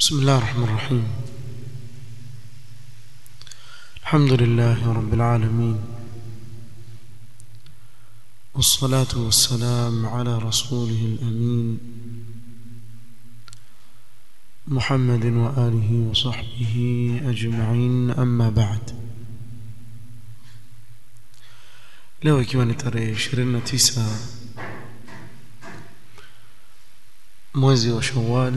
بسم الله الرحمن الرحيم الحمد لله رب العالمين والصلاة والسلام على رسوله الأمين محمد وآله وصحبه أجمعين أما بعد leo ikiwa ni tarehe 29 mwezi wa Shawwal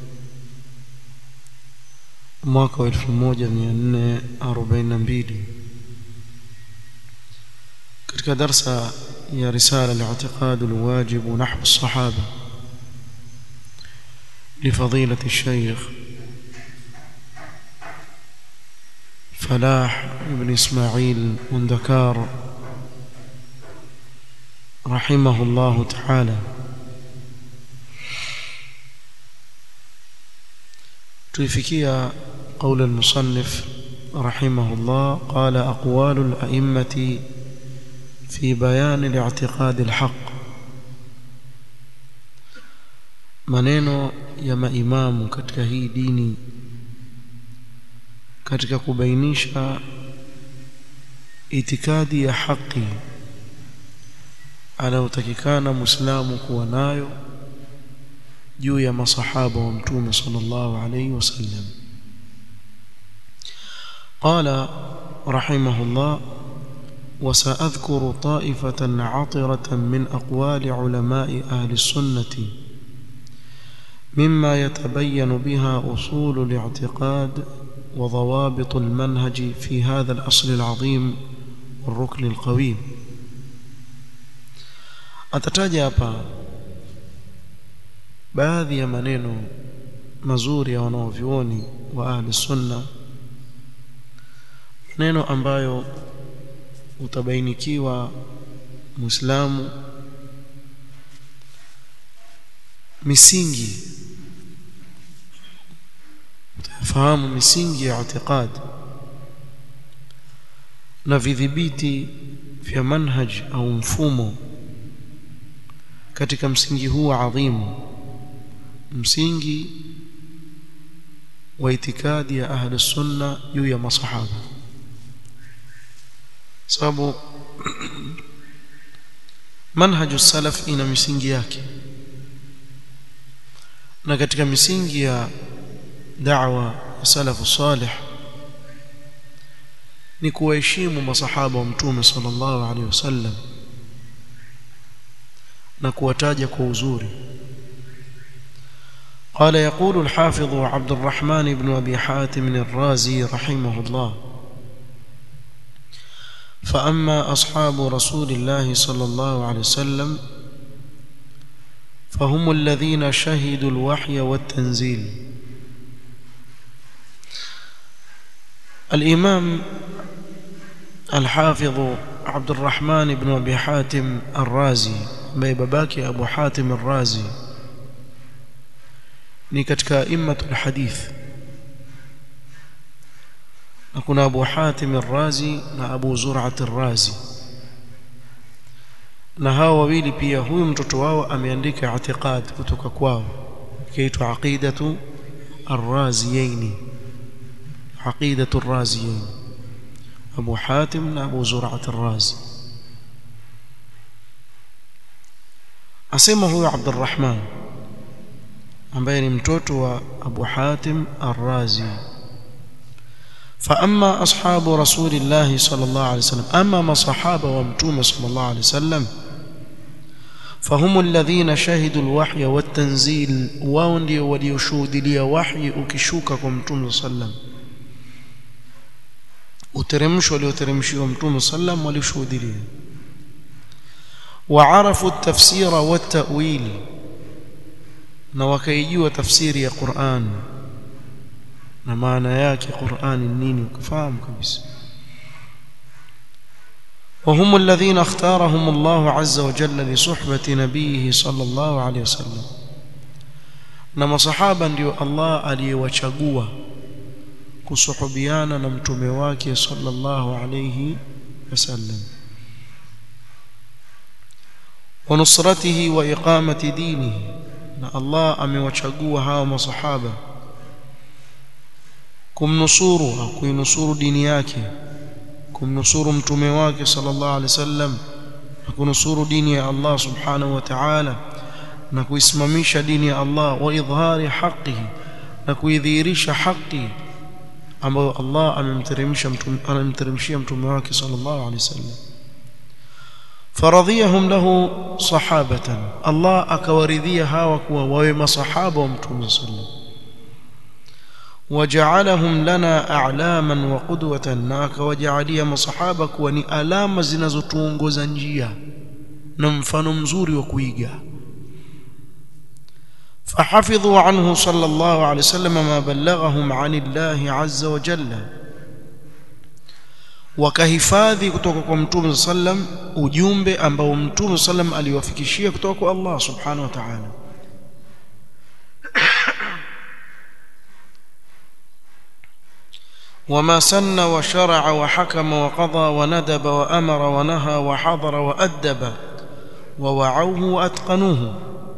mwaka wa 1442 katika darsa ya risala al-i'tiqad al-wajib nahwu as-sahaba لفضيلة الشيخ فلاح بن إسماعيل مندكار رحمه الله تعالى تفكيا قول المصنف رحمه الله قال أقوال الأئمة في بيان الاعتقاد الحق maneno ya maimamu katika hii dini katika kubainisha itikadi ya haki anayotakikana muislamu kuwa nayo juu ya masahaba wa mtume sallallahu alayhi wasallam قال رحمه الله وسأذكر طائفة عطرة من أقوال علماء أهل السنة مما يتبين بها أصول الاعتقاد وضوابط المنهج في هذا الأصل العظيم والركن القويم atataja hapa baadhi ya maneno mazuri ya wanaovyuoni wa ahli sunna maneno ambayo utabainikiwa muislamu misingi utafahamu misingi ya i'tiqad na vidhibiti vya manhaj au mfumo katika msingi huu adhimu msingi wa itikadi ya ahli sunna juu ya masahaba sababu manhaju salaf ina misingi yake na katika misingi ya da'wa ya salafu salih ni kuwaheshimu masahaba wa mtume sallallahu alaihi wasallam na kuwataja kwa uzuri قال يقول الحافظ عبد الرحمن بن أبي حاتم الرازي رحمه الله فأما أصحاب رسول الله صلى الله عليه وسلم فهم الذين شهدوا الوحي والتنزيل الإمام الحافظ عبد الرحمن بن أبي حاتم الرازي ambaye babake Abu Hatim Ar-Razi ni katika immatul hadith na kuna Abu Hatim Ar-Razi na Abu Zur'at Ar-Razi na hao wawili pia huyu mtoto wao ameandika i'tiqad kutoka kwao kiitwa aqidatu Ar-Raziyaini aqidatu Ar-Raziyaini Abu Hatim na Abu Zur'at Ar-Razi asema huyo Abdurrahman ambaye ni mtoto wa Abu Hatim Ar-Razi فأما أصحاب رسول الله صلى الله عليه وسلم أما ما صحابة ومتومة صلى الله عليه وسلم فهم الذين شهدوا الوحي والتنزيل واندي وليشهد لي وحي ukishuka mtume sallam uteremsho walioteremshiwa mtume sallam walishuhudia وعرفوا التفسير والتأويل na wakaijua tafsiri ya Qur'an na maana yake Qur'an ni nini ukafahamu kabisa وهم الذين اختارهم الله عز وجل لصحبة نبيه صلى الله عليه وسلم na masahaba ndio Allah aliyewachagua kusuhubiana na mtume wake sallallahu alayhi wasallam ونصرته وإقامة دينه na Allah amewachagua hawa masahaba kumnusuru au kuinusuru dini yake kumnusuru mtume wake sallallahu alaihi wasallam na kunusuru dini ya Allah subhanahu wa ta'ala na kuisimamisha dini ya Allah wa idhari haqihi na kuidhihirisha haki ambayo Allah amemteremsha mtume anamteremshia mtume wake sallallahu alaihi wasallam faradhiyahum lahu sahabatan Allah akawaridhia hawa kuwa wawe masahaba wa mtume sallallahu وجعلهم لنا اعلاما وقدوه na akawajalia masahaba kuwa ni alama zinazotuongoza njia na mfano mzuri wa kuiga فحفظوا عنه صلى الله عليه وسلم ما بلغهم عن الله عز وجل wakahifadhi kutoka kwa mtume sallam ujumbe ambao mtume sallam aliwafikishia kutoka kwa Allah subhanahu wa ta'ala وما سن وشرع وحكم وقضى وندب وأمر ونهى وحضر وأدب ووعوه وأتقنوه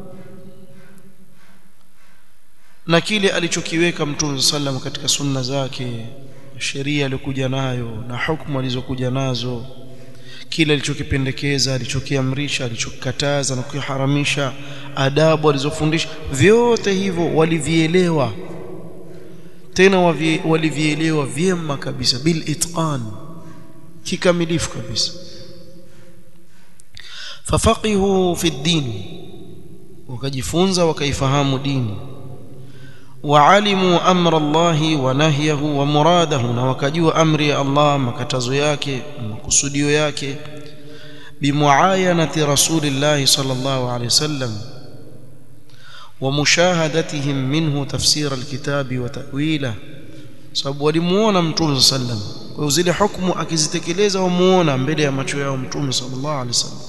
na kile alichokiweka mtume sallam katika sunna zake sheria aliyokuja nayo na hukumu alizokuja nazo kile alichokipendekeza alichokiamrisha alichokikataza na kukiharamisha adabu alizofundisha vyote hivyo walivielewa tena walivielewa vyema kabisa bil itqan kikamilifu kabisa fafaqihu fi din wakajifunza wakaifahamu dini وعلموا امر الله ونهيه ومراده na wakajua amri ya Allah makatazo yake makusudio yake bimuayanati rasulillah sallallahu alayhi wasallam ومشاهدتهم منه تفسير الكتاب وتأويله sababu walimuona mtume sallam kwa hiyo zile hukumu akizitekeleza wamuona mbele ya macho yao mtume sallallahu alaihi wasallam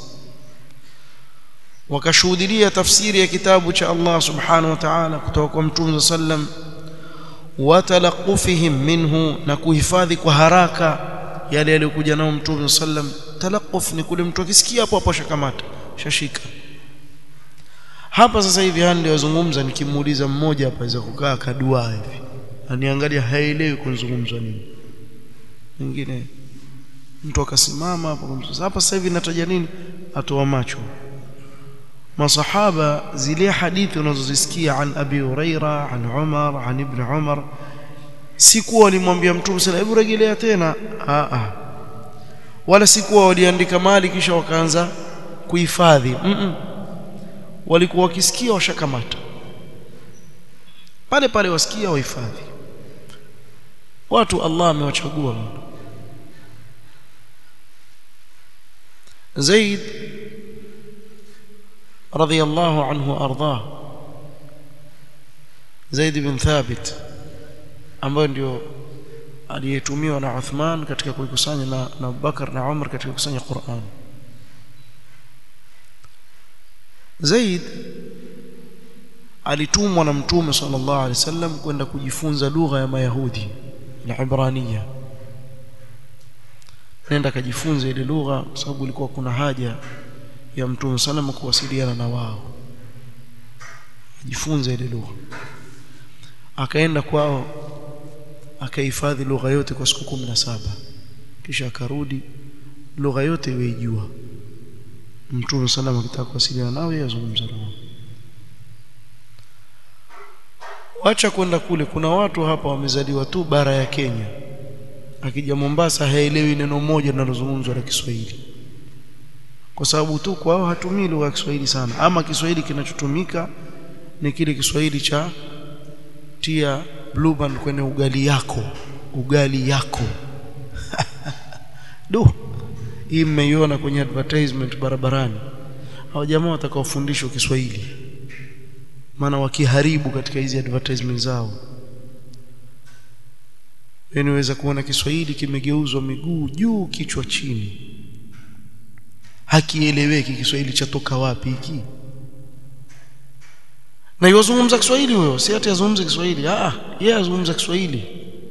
wakashuhudia tafsiri ya kitabu cha Allah subhanahu wa ta'ala kutoka kwa mtume sallam watalaqufihim minhu na kuhifadhi kwa haraka yale yaliyokuja nao mtume sallam talaquf ni kule mtu akisikia hapo hapo shakamata shashika hapa sasa hivi hali ndio wazungumza nikimuuliza mmoja hapa aweza kukaa kadua hivi aniangalia haelewi kunzungumzwa nini mwingine mtu akasimama hapo hapa sasa hivi nataja nini atoa macho masahaba zile hadithi unazozisikia an abi huraira an umar an ibn umar sikuwa walimwambia mtume sala hebu rejelea tena a a wala sikuwa waliandika mali kisha wakaanza kuhifadhi mm -mm. walikuwa wakisikia washakamata pale pale wasikia wahifadhi watu Allah amewachagua Zaid رضي الله عنه وارضاه Zaid bin Thabit ambaye ndio aliyetumiwa na Uthman katika kuikusanya na, na Abubakar na Umar katika kukusanya Qur'an Zaid alitumwa na Mtume sallallahu alaihi wasallam kwenda kujifunza lugha ya Mayahudi na Ibrania nenda kajifunza ile lugha kwa sababu ilikuwa kuna haja ya Mtume sallam kuwasiliana na wao ajifunze ile lugha akaenda kwao akahifadhi lugha yote kwa siku kumi na saba kisha akarudi lugha yote iweijua Mtume sallam akitaka kuwasiliana nao yeye azungumza nao wacha kwenda kule kuna watu hapa wamezaliwa tu bara ya Kenya akija Mombasa haelewi neno moja linalozungumzwa la Kiswahili kwa sababu tu kwao hatumii lugha ya Kiswahili sana ama Kiswahili kinachotumika ni kile Kiswahili cha tia blue band kwenye ugali yako ugali yako do hii mmeiona kwenye advertisement barabarani hao jamaa watakaofundishwa Kiswahili maana wakiharibu katika hizi advertisement zao Unaweza kuona Kiswahili kimegeuzwa miguu juu kichwa chini hakieleweki Kiswahili chatoka wapi hiki na yozungumza Kiswahili huyo si ati azungumza Kiswahili ah yeye azungumza Kiswahili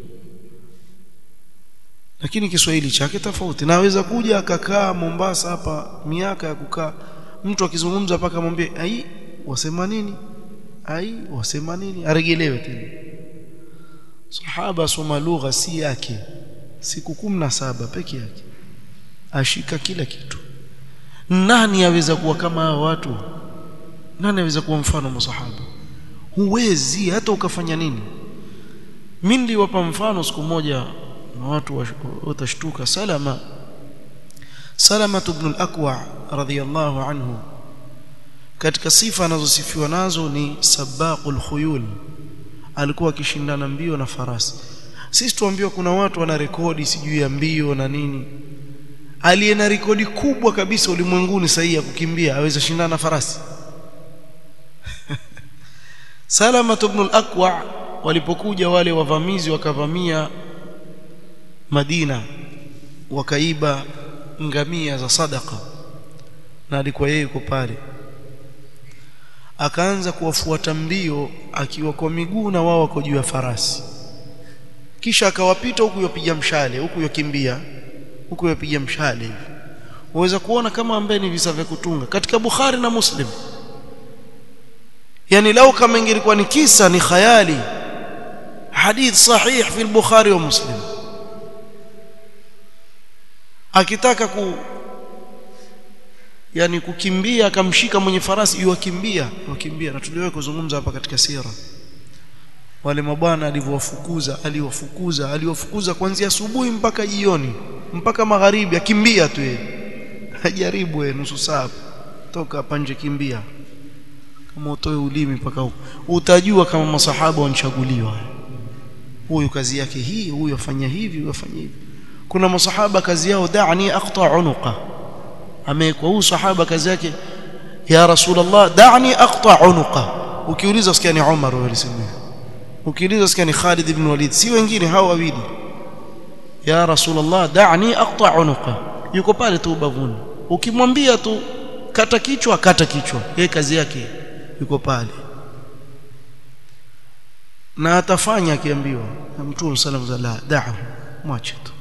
lakini Kiswahili chake tofauti naweza kuja akakaa Mombasa hapa miaka ya kukaa mtu akizungumza paka mwambie ai wasema nini ai wasema nini aregelewe tena sahaba soma lugha si yake siku kumi na saba peke yake ashika kila kitu nani aweza kuwa kama hao watu nani aweza kuwa mfano masahaba huwezi hata ukafanya nini mimi niliwapa mfano siku moja na watu watashtuka salama salama ibn al-aqwa radhiyallahu anhu katika sifa anazosifiwa nazo ni sabaqul khuyul alikuwa akishindana mbio na farasi sisi tuambiwa kuna watu wana rekodi sijui ya mbio na nini aliye na rekodi kubwa kabisa ulimwenguni sahihi ya kukimbia aweza shindana na farasi Salama ibn al-Aqwa walipokuja wale wavamizi wakavamia Madina wakaiba ngamia za sadaka na alikuwa yeye yuko pale akaanza kuwafuata mbio akiwa kwa miguu na wao wako juu ya farasi kisha akawapita huku yapiga mshale huku yakimbia huku yapiga mshale hivi waweza kuona kama ambaye ni visa vya kutunga katika Bukhari na Muslim yani lau kama ingelikuwa ni kisa ni khayali hadith sahih fi al-Bukhari wa Muslim akitaka ku yani kukimbia akamshika mwenye farasi yuwakimbia yuwakimbia na tuliwahi kuzungumza hapa katika sira wale mabwana alivyowafukuza aliwafukuza aliwafukuza kuanzia asubuhi mpaka jioni mpaka magharibi akimbia tu yeye ajaribu yeye nusu saa toka hapa nje kimbia kama utoe ulimi mpaka huko utajua kama masahaba wanchaguliwa huyu kazi yake hii huyu afanya hivi huyu afanya hivi kuna masahaba kazi yao da'ni aqta unuqa amekuwa huyu sahaba kazi yake ya rasulullah da'ni aqta unuqa ukiuliza usikia ni Umar alisema ukiuliza usikia ni Khalid ibn Walid si wengine hao wawili ya rasulullah da'ni aqta unuqa yuko pale tu ubavuni ukimwambia tu kata kichwa kata kichwa yeye kazi yake yuko pale na atafanya akiambiwa na mtume sallallahu alaihi wasallam da'ahu mwache tu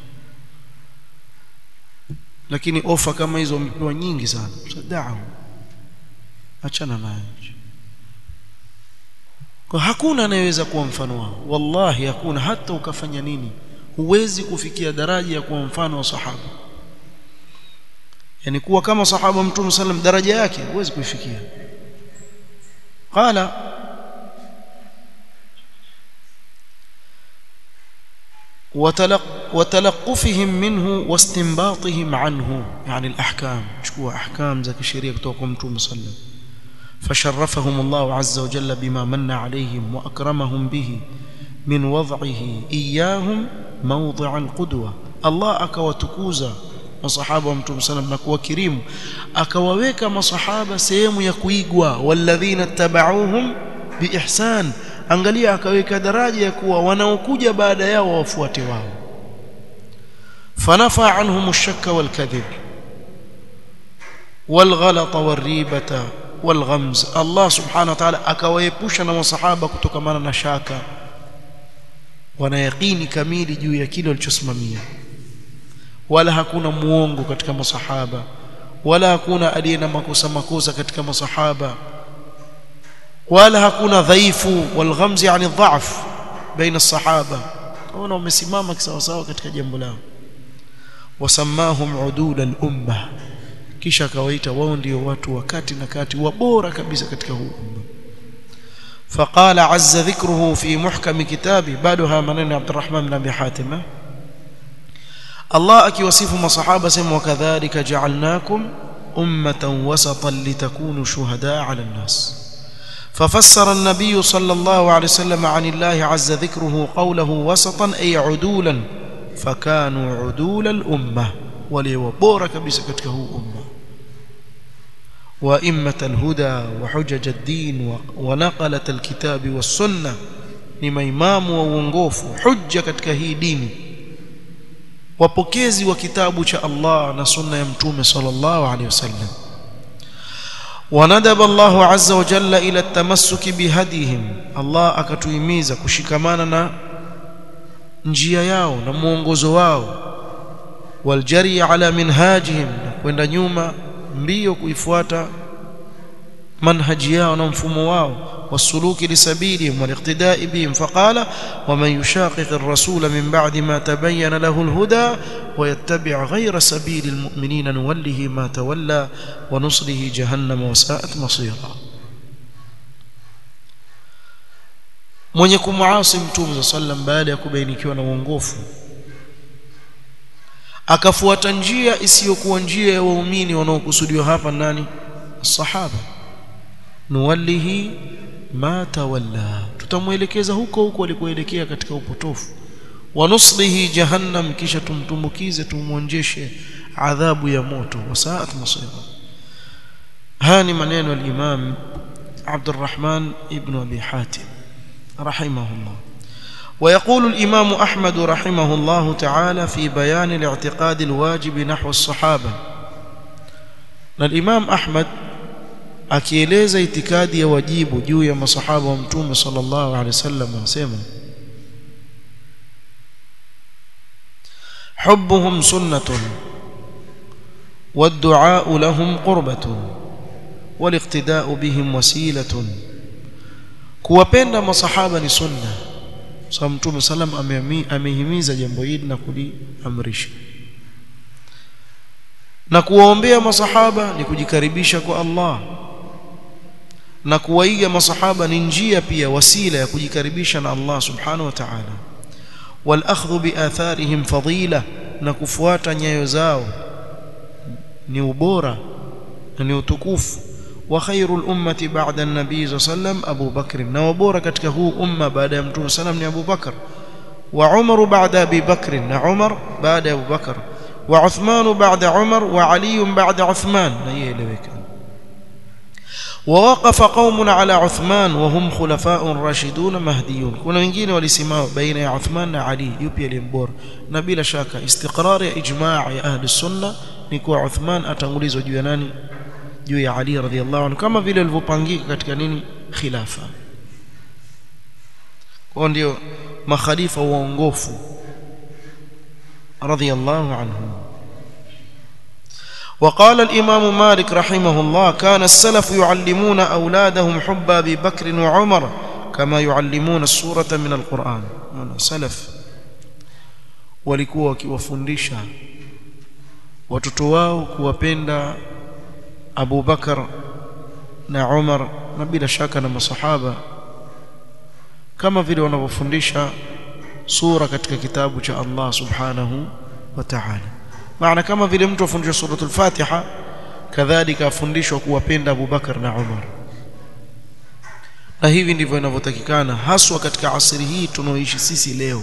lakini ofa kama hizo wamepewa nyingi sana da'ahu achana naye kwa hakuna anayeweza kuwa mfano wao wallahi hakuna hata ukafanya nini huwezi kufikia daraja ya kuwa mfano wa sahaba yani kuwa kama sahaba mtume sallam daraja yake huwezi kuifikia qala وتلقفهم منه واستنباطهم عنه يعني الأحكام شكوى أحكام ذاك الشريعة كتوكم متوم صلى فشرفهم الله عز وجل بما من عليهم وأكرمهم به من وضعه إياهم موضع القدوة الله أكوتكوزا masahaba wa mtume sallam na kuwakirimu akawaweka masahaba sehemu ya kuigwa walladhina tabauhum biihsan angalia akaweka daraja ya kuwa wanaokuja baada yao wafuate wao fanafa anhum ash-shakka wal-kadhib wal-ghalata war-ribata wal-ghamz Allah subhanahu wa ta'ala akawaepusha na masahaba kutokamana na shaka wana yaqini kamili juu ya kile walichosimamia wala hakuna muongo katika masahaba wala hakuna aliye na makosa makosa katika masahaba wala hakuna dhaifu walghamzi yani dhaf baina الصحابه wana wamesimama kisawasawa katika jambo lao wasamahum udul al-umma kisha akawaita wao ndio watu wakati na kati wabora kabisa katika huu umma فقال عز ذكره في محكم كتابه بعدها منن عبد الرحمن بن ابي حاتم الله akiwasifu masahaba sema wakadhalika ja'alnakum ummatan wasatan litakunu shuhadaa 'ala an-nas ففسر النبي صلى الله عليه وسلم عن الله عز ذكره قوله وسطا أي عدولا فكانوا عدول الأمة وليوبور كبس كتكه أمة وإمة الهدى وحجج الدين ونقلة الكتاب والسنة لما إمام وونغوف حجة كتكه ديني wapokezi wa kitabu cha Allah na sunna ya mtume sallallahu alaihi wasallam وندب الله عز وجل إلى التمسك بهديهم الله akatuhimiza kushikamana na njia yao na mwongozo wao waljari ala minhajihim na kwenda nyuma mbio kuifuata manhaji yao na mfumo wao والسلوك لسبيلهم والاقتداء بهم فقال ومن يشاقق الرسول من بعد ما تبين له الهدى ويتبع غير سبيل المؤمنين نوله ما تولى ونصله جهنم وساءت مصيرا mwenye kumuasi mtume za sallam baada ya kubainikiwa na uongofu akafuata njia isiyokuwa njia ya waumini wanaokusudiwa hapa nani sahaba nuwallihi ma tawalla tutamwelekeza huko huko alikoelekea katika upotofu wa nuslihi jahannam kisha tumtumbukize tumwonjeshe adhabu ya moto wasaat masira haya ni maneno al-Imam Abdurrahman ibn Abi Hatim rahimahullah ويقول الإمام أحمد رحمه الله تعالى في بيان الاعتقاد الواجب نحو الصحابة الإمام أحمد akieleza itikadi ya wajibu juu ya masahaba wa mtume sallallahu alaihi wasallam anasema حبهم سنة والدعاء لهم قربة والاقتداء بهم وسيلة kuwapenda masahaba ni sunna sababu mtume sallam amehimiza jambo hili na kuliamrisha na kuwaombea masahaba ni kujikaribisha kwa Allah na kuwaiga masahaba ni njia pia wasila ya kujikaribisha na Allah subhanahu wa ta'ala wal akhdhu bi atharihim fadila na kufuata nyayo zao ni ubora na ni utukufu wa khairul ummati ba'da an-nabi sallam Abu Bakr na wabora katika huu umma baada ya mtume sallam ni Abu Bakr wa Umar ba'da Abi Bakr na Umar baada ya Abu Bakr wa Uthman ba'da Umar wa Ali ba'da Uthman na ieleweka ووقف قوم على عثمان وهم خلفاء راشدون مهديون kuna wengine walisimama baina ya Uthman na Ali yupi aliyembora na bila shaka istiqrar ya ijma' ya ahli sunna ni kuwa Uthman atangulizwa juu ya nani juu ya Ali radhiallahu anhu kama vile walivyopangika katika nini khilafa kwa ndio makhalifa waongofu radhiallahu anhum وقال الإمام مالك رحمه الله كان السلف يعلمون أولادهم حب أبي بكر وعمر كما يعلمون السورة من القرآن سلف walikuwa wakiwafundisha watoto wao kuwapenda Abu Bakar na Umar na bila shaka na masahaba kama vile wanavyofundisha sura katika kitabu cha Allah subhanahu wa ta'ala maana kama vile mtu afundishwa suratul Fatiha kadhalika afundishwa kuwapenda Abu Bakar na Umar na hivi ndivyo inavyotakikana haswa katika asri hii tunaoishi sisi leo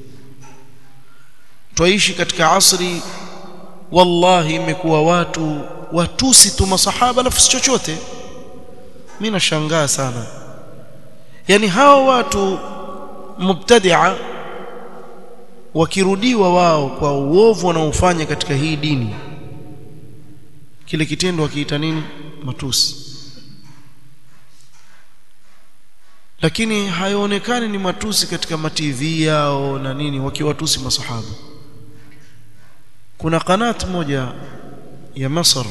twaishi katika asri wallahi imekuwa watu watusi tu masahaba alafu si chochote mimi nashangaa sana yani hao watu mubtadia wakirudiwa wao kwa uovu wanaofanya katika hii dini kile kitendo wakiita nini matusi lakini haionekani ni matusi katika mativi yao na nini wakiwatusi masahaba kuna kanat moja ya Masr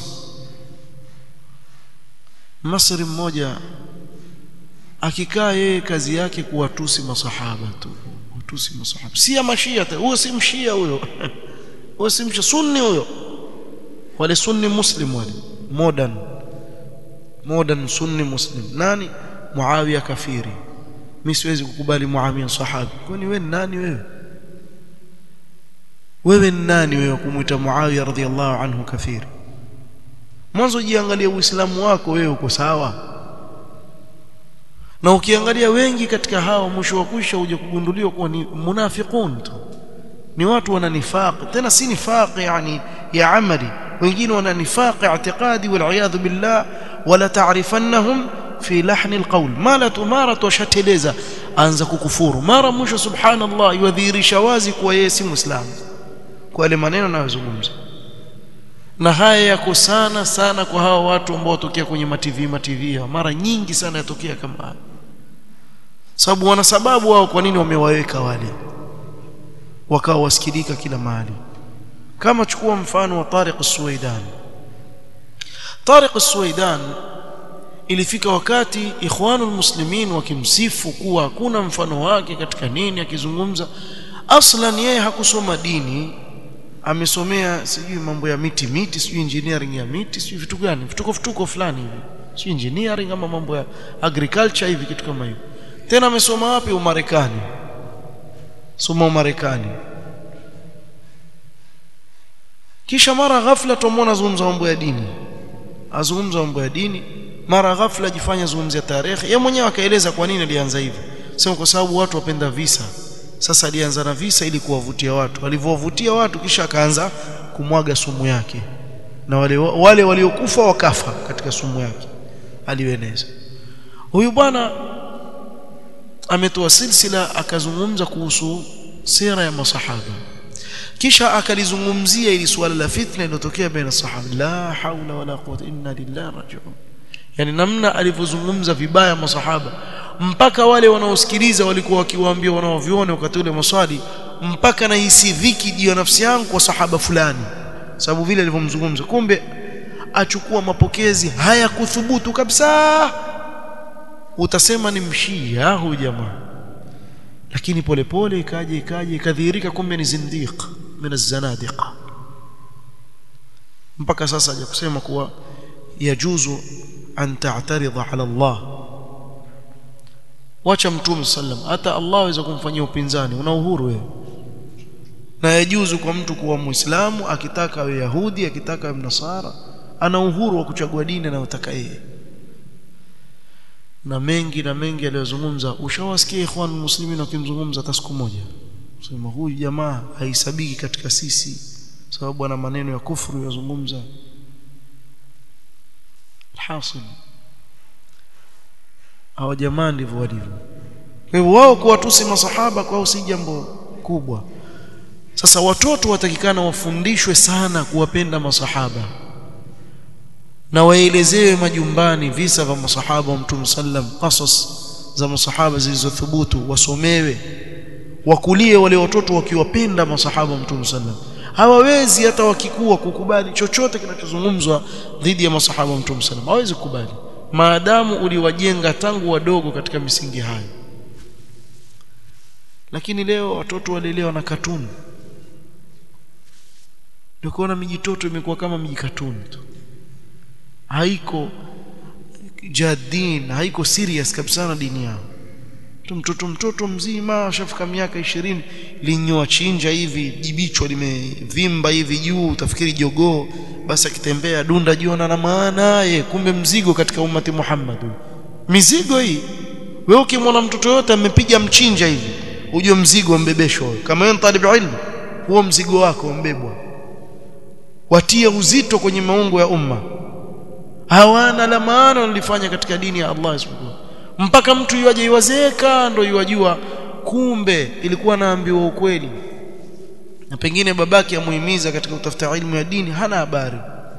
Masri mmoja akikaa yeye kazi yake kuwatusi masahaba tu kuwatusi masahaba si ya mashia huyo si mshia huyo huyo si mshia sunni huyo wale sunni muslim wale modern modern sunni muslim nani Muawiya kafiri mimi siwezi kukubali Muawiya sahabi kwani wewe nani wewe wewe nani wewe kumuita Muawiya radhiallahu anhu kafiri mwanzo jiangalie uislamu wako wewe uko sawa na ukiangalia wengi katika hao mwisho wa kwisha uje kugunduliwa kuwa ni munafiqun tu ni watu wana nifaq tena si nifaq yani ya amali wengine wana nifaq i'tiqadi wal iyad billah wala ta'rifannahum fi lahni alqawl mala tumara tushateleza anza kukufuru mara mwisho subhanallah yudhihirisha wazi kuwa yeye si muislamu kwa yale maneno anayozungumza na haya yako sana sana kwa hawa watu ambao watokea kwenye mativi mativi mara nyingi sana yatokea kama haya sababu wana sababu wao kwa nini wamewaweka wale wakawa wasikilika kila mahali kama chukua mfano wa Tariq Suwaidan Tariq Suwaidan ilifika wakati ikhwanul muslimin wakimsifu kuwa hakuna mfano wake katika nini akizungumza aslan yeye hakusoma dini amesomea sijui mambo ya miti miti sijui engineering ya miti sijui vitu gani vituko vituko fulani hivi sijui engineering ama mambo ya agriculture hivi kitu kama hivyo tena amesoma wapi umarekani soma umarekani kisha mara ghafla tumwona azungumza mambo ya dini azungumza mambo ya dini mara ghafla ajifanya zungumzia tarehe yeye mwenyewe akaeleza kwa nini alianza hivyo sema kwa sababu watu wapenda visa sasa alianza na visa ili kuwavutia watu alivyowavutia watu kisha akaanza kumwaga sumu yake na wale wale waliokufa wakafa katika sumu yake aliyoeneza huyu bwana ametoa silsila akazungumza kuhusu sira ya masahaba kisha akalizungumzia ili suala la fitna iliyotokea baina sahaba la haula wala quwwata inna lillahi rajiun yani namna alivyozungumza vibaya masahaba mpaka wale wanaosikiliza walikuwa wakiwaambia wanaoviona wakati ule maswali mpaka nahisi dhiki juu ya nafsi yangu kwa sahaba fulani sababu vile alivyomzungumza kumbe achukua mapokezi haya kuthubutu kabisa utasema ni mshia huyu jamaa lakini polepole ikaje ikaje ikadhihirika kumbe ni zindiq min az-zanadiqa mpaka sasa haja kusema kuwa yajuzu an ta'taridha ala Allah wacha mtume sallam hata Allah aweza kumfanyia upinzani una uhuru wewe na yajuzu kwa mtu kuwa muislamu akitaka awe yahudi akitaka awe mnasara ana uhuru wa kuchagua dini anayotaka yeye na mengi na mengi aliyozungumza ushawasikia ikhwan muslimin wakimzungumza hata siku moja sema huyu jamaa haisabiki katika sisi sababu ana maneno ya kufuru yazungumza alhasil hawa jamaa ndivyo walivyo kwa hivyo wao kuwatusi masahaba kwao si jambo kubwa sasa watoto watakikana wafundishwe sana kuwapenda masahaba na waelezewe majumbani visa vya masahaba wa Mtume sallam qasas za masahaba zilizothubutu wasomewe wakulie wale watoto wakiwapenda masahaba wa Mtume sallam hawawezi hata wakikua kukubali chochote kinachozungumzwa dhidi ya masahaba wa Mtume sallam hawezi kukubali maadamu uliwajenga tangu wadogo katika misingi hayo lakini leo watoto walelewa na katuni ndio kuona mijitoto imekuwa kama mijikatuni tu haiko jadin haiko serious kabisa na dini yao tu mtoto mtoto mzima ashafika miaka ishirini linyoa chinja hivi jibichwa limevimba hivi juu utafikiri jogoo basi akitembea dunda jiona na maana ye kumbe mzigo katika umati Muhammad mizigo hii wewe ukimwona mtoto yote amepiga mchinja hivi ujue mzigo mbebeshwa kama wewe talib ilmu huo mzigo wako mbebwa watie uzito kwenye maungo ya umma hawana la maana walifanya katika dini ya Allah subhanahu mpaka mtu yuaje iwazeka ndo yuwajua kumbe ilikuwa naambiwa ukweli na pengine babake amuhimiza katika kutafuta ilmu ya dini hana habari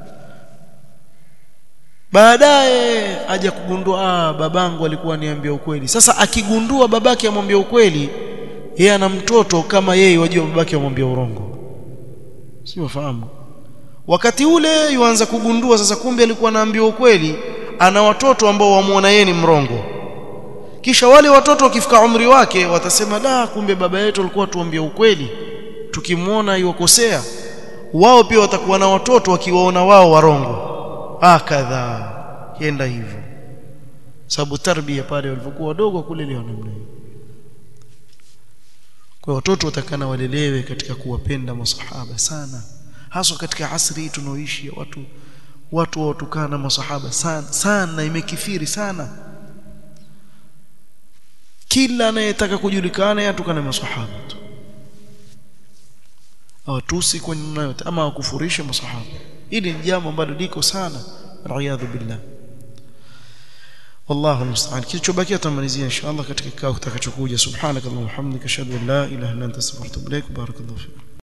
baadaye aja kugundua ah babangu alikuwa niambia ukweli sasa akigundua babake amwambia ukweli yeye ana mtoto kama yeye wajua babake amwambia urongo si wafahamu wakati ule yuanza kugundua sasa kumbe alikuwa anaambiwa ukweli ana watoto ambao wamuona yeye ni mrongo kisha wale watoto wakifika umri wake watasema la kumbe baba yetu alikuwa tuambia ukweli tukimwona yuwakosea wao pia watakuwa na watoto wakiwaona wao warongo akadha kienda hivyo sababu tarbia pale walipokuwa wadogo kulelewa namna hiyo kwa watoto watakana walelewe katika kuwapenda masahaba sana haswa katika asri tunaoishi watu watu watukana masahaba sana sana imekithiri sana kila anayetaka kujulikana yatukana masahaba tu awatusi kwa namna yote ama wakufurisha masahaba hili ni jambo ambalo liko sana riyadhu billah والله المستعان kilichobakia tutamalizia inshallah katika kikao kitakachokuja subhanakallahumma hamdika ashhadu an la ilaha illa anta astaghfiruka wa atubu ilaik barakallahu fik